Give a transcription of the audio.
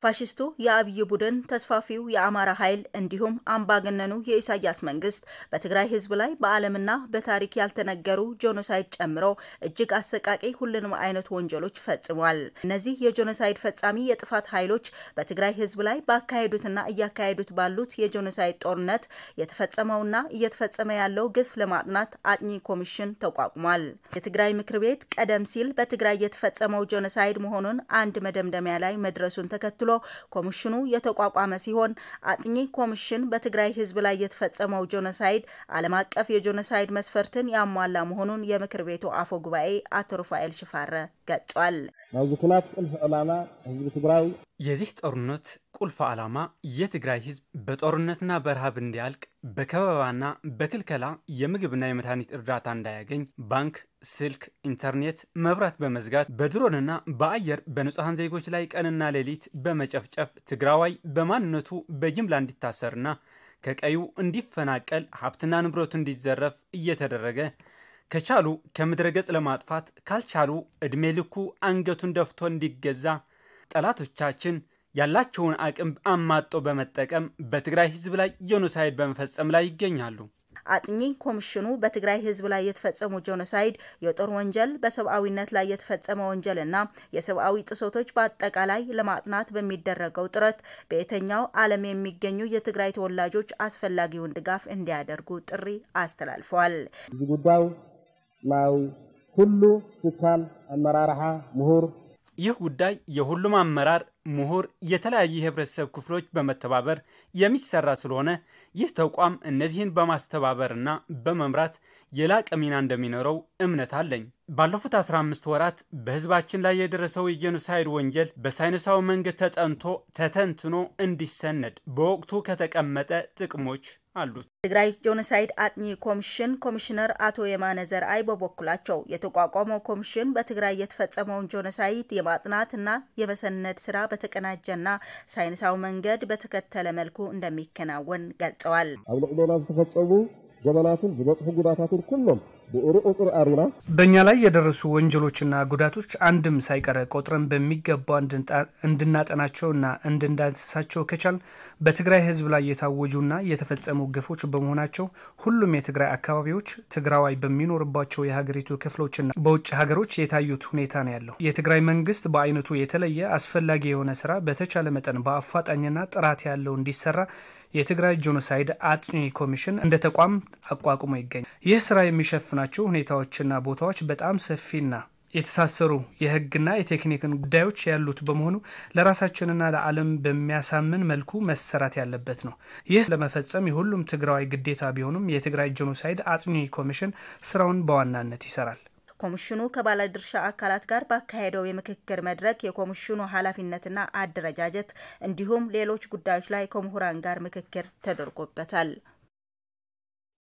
ፋሽስቱ የአብይ ቡድን ተስፋፊው የአማራ ኃይል እንዲሁም አምባገነኑ የኢሳያስ መንግስት በትግራይ ህዝብ ላይ በዓለምና በታሪክ ያልተነገሩ ጄኖሳይድ ጨምሮ እጅግ አሰቃቂ ሁሉንም አይነት ወንጀሎች ፈጽሟል። እነዚህ የጄኖሳይድ ፈጻሚ የጥፋት ኃይሎች በትግራይ ህዝብ ላይ ባካሄዱትና እያካሄዱት ባሉት የጄኖሳይድ ጦርነት የተፈጸመውና እየተፈጸመ ያለው ግፍ ለማጥናት አጥኚ ኮሚሽን ተቋቁሟል። የትግራይ ምክር ቤት ቀደም ሲል በትግራይ የተፈጸመው ጄኖሳይድ መሆኑን አንድ መደምደሚያ ላይ መድረሱን ተከትሎ ኮሚሽኑ የተቋቋመ ሲሆን አጥኚ ኮሚሽን በትግራይ ህዝብ ላይ የተፈጸመው ጄኖሳይድ ዓለም አቀፍ የጄኖሳይድ መስፈርትን ያሟላ መሆኑን የምክር ቤቱ አፈ ጉባኤ አቶ ሩፋኤል ሽፋረ ገልጿል። ናብዚ ኩናት ቁልፍ ዕላማ ህዝቢ ትግራይ የዚህ ጦርነት ቁልፍ ዓላማ የትግራይ ህዝብ በጦርነትና በረሃብ እንዲያልቅ በከበባና በክልከላ የምግብና የመድኃኒት እርዳታ እንዳያገኝ ባንክ፣ ስልክ፣ ኢንተርኔት፣ መብራት በመዝጋት በድሮንና በአየር በንጹሐን ዜጎች ላይ ቀንና ሌሊት በመጨፍጨፍ ትግራዋይ በማንነቱ በጅምላ እንዲታሰርና ከቀዩ እንዲፈናቀል ሀብትና ንብረቱ እንዲዘረፍ እየተደረገ ከቻሉ ከምድረ ገጽ ለማጥፋት ካልቻሉ ዕድሜ ልኩ አንገቱን ደፍቶ እንዲገዛ ጠላቶቻችን ያላቸውን አቅም አማጦ በመጠቀም በትግራይ ህዝብ ላይ ጄኖሳይድ በመፈጸም ላይ ይገኛሉ። አጥኚ ኮሚሽኑ በትግራይ ህዝብ ላይ የተፈጸሙ ጄኖሳይድ፣ የጦር ወንጀል፣ በሰብአዊነት ላይ የተፈጸመ ወንጀል እና የሰብአዊ ጥሰቶች በአጠቃላይ ለማጥናት በሚደረገው ጥረት በየትኛው ዓለም የሚገኙ የትግራይ ተወላጆች አስፈላጊውን ድጋፍ እንዲያደርጉ ጥሪ አስተላልፈዋል። እዚ ጉዳይ ናይ ኩሉ ትካል አመራርሓ ምሁር ይህ ጉዳይ የሁሉም አመራር፣ ምሁር፣ የተለያዩ የህብረተሰብ ክፍሎች በመተባበር የሚሰራ ስለሆነ ይህ ተቋም እነዚህን በማስተባበርና በመምራት የላቀ ሚና እንደሚኖረው እምነት አለኝ። ባለፉት 15 ወራት በህዝባችን ላይ የደረሰው የጄኖሳይድ ወንጀል በሳይንሳዊ መንገድ ተጠንቶ ተተንትኖ እንዲሰነድ በወቅቱ ከተቀመጠ ጥቅሞች አሉት። ትግራይ ጄኖሳይድ አጥኚ ኮሚሽን ኮሚሽነር አቶ የማነ ዘርአይ በበኩላቸው የተቋቋመው ኮሚሽን በትግራይ የተፈጸመውን ጄኖሳይድ የማጥናትና የመሰነድ ስራ በተቀናጀና ሳይንሳዊ መንገድ በተከተለ መልኩ እንደሚከናወን ገልጸዋል። ኣብ ልዕልና ዝተፈፀሙ ገበናትን ዝበፅሑ ጉዳታትን ኩሎም ብኡሩ ቁፅሪ ኣሪና በእኛ ላይ የደረሱ ወንጀሎችና ጉዳቶች አንድም ሳይቀረ ቆጥረን በሚገባ እንድናጠናቸውና እንድንዳስሳቸው ከቻል በትግራይ ህዝብ ላይ የታወጁና የተፈጸሙ ግፎች በመሆናቸው ሁሉም የትግራይ አካባቢዎች ትግራዋይ በሚኖርባቸው የሀገሪቱ ክፍሎችና በውጭ ሀገሮች የታዩት ሁኔታ ነው ያለው። የትግራይ መንግስት በአይነቱ የተለየ አስፈላጊ የሆነ ስራ በተቻለ መጠን በአፋጣኝና ጥራት ያለው እንዲሰራ የትግራይ ጄኖሳይድ አጥኚ ኮሚሽን እንደ ተቋም አቋቁሞ ይገኛል። ይህ ስራ የሚሸፍናቸው ሁኔታዎችና ቦታዎች በጣም ሰፊና የተሳሰሩ የህግና የቴክኒክን ጉዳዮች ያሉት በመሆኑ ለራሳችንና ለዓለም በሚያሳምን መልኩ መሰራት ያለበት ነው። ይህ ለመፈጸም የሁሉም ትግራዋይ ግዴታ ቢሆንም የትግራይ ጄኖሳይድ አጥኚ ኮሚሽን ስራውን በዋናነት ይሰራል። ኮሚሽኑ ከባለድርሻ አካላት ጋር ባካሄደው የምክክር መድረክ የኮሚሽኑ ኃላፊነትና አደረጃጀት እንዲሁም ሌሎች ጉዳዮች ላይ ከምሁራን ጋር ምክክር ተደርጎበታል።